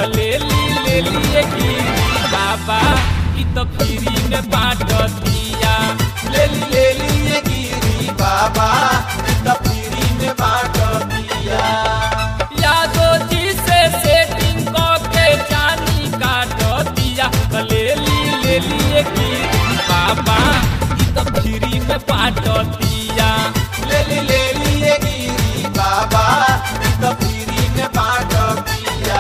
त ले ली ले लिए गिरी बाबा ई तो फ्री में बाटतिया ले ली ले ली ये गिरी बाबा त फ्री में बांट दिया यादो जी से सेटिंग के जानी काटतिया त ले ली ले लिए गिरी बाबा ई तो फ्री में बाटतिया ले ली ले ली ये गिरी बाबा त फ्री में बांट दिया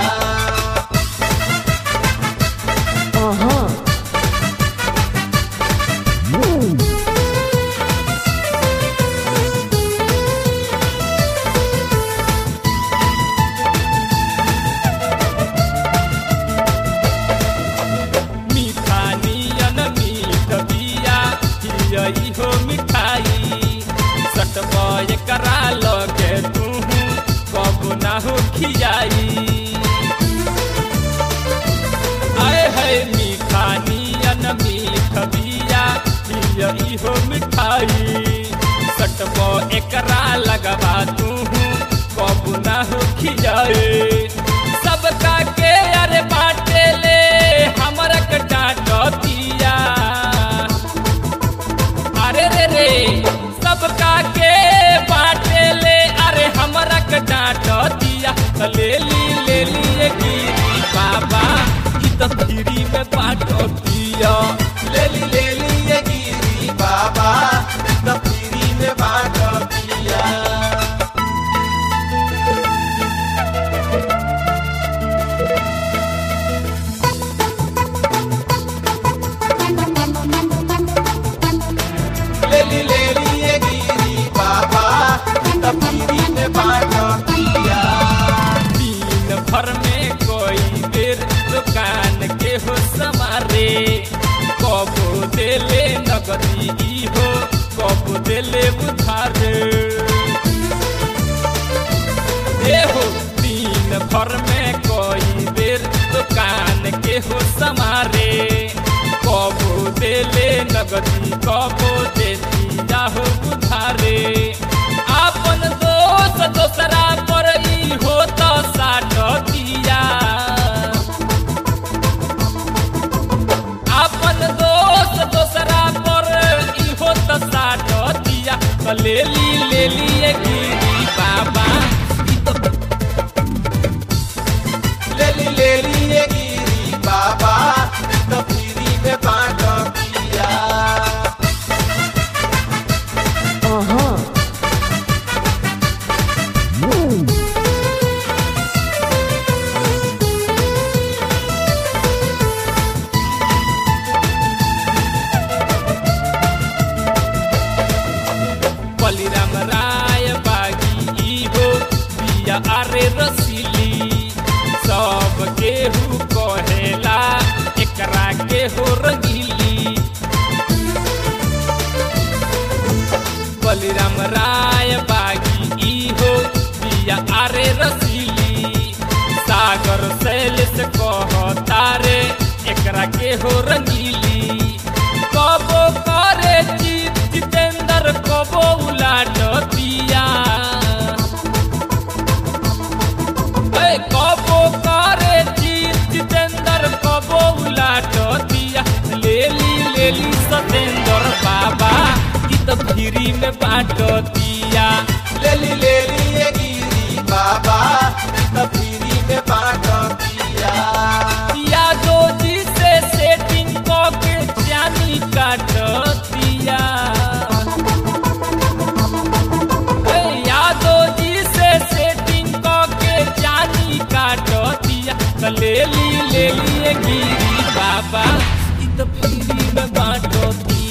मीठा नियन मीठ बिया हियई हो मिठाई सटबय करा लगे तू कबू ना हो खियाई आए है मीठा नियन मीठ बिया हियई हो मिठाई सटब एकरा लगवा तू कबू ना हो खियाई सबका के अरे बाटे ले हमरा के डांटतिया अरे रे रे सबका के बाटे ले अरे हमरा के डांटतिया त ले ली ले लिए गिरी बाबा ई त फ्री में बाटतिया ले ली ले ली ये गिरी बाबा त फ्री में बांट दिया ले ली ले ली ये गिरी बाबा त फ्री में बांट दिया दिन भर में कोई बेर दुकान के हो समारे कबो देले नगदी ई हो कबो देले उधारे ए हो दिन भर में कोई बेर दुकान के हो समारे कबो देले नगदी कबो देती जाहो उधारे आपन दोस्त दोसरा पर ई हो तो साटतिया आपन दोस्त दोसरा पर ई हो तो साटतिया त ले ली ले लिए गिरी बाबा ई तो ले ली ले ली ये गिरी बाबा त फ्री में बांट दिया बलिराम राय बागी ई हो बिया अरे रसीली सब केहू कहेला एकरा के हो रंगीली बलिराम राय बागी ई हो बिया अरे रसीली सागर शैलेश कहतारे एकरा के हो रंगीली कबो करे जीत जितेंद्र कबो उलाट दिया ए, कबो करे जीत जितेंद्र कबो उलाट दिया ले ली ले ली सतेंद्र बाबा ई तो फ्री में बांट दिया ले ली ले ली ये गिरी बाबा त फ्री में बांट दिया यादो जी से सेटिंग के जानी काट दिया ए, यादो जी से सेटिंग के जानी काट दिया त ले ली ले लिए गिरी बाबा ई तो फ्री में बांट दिया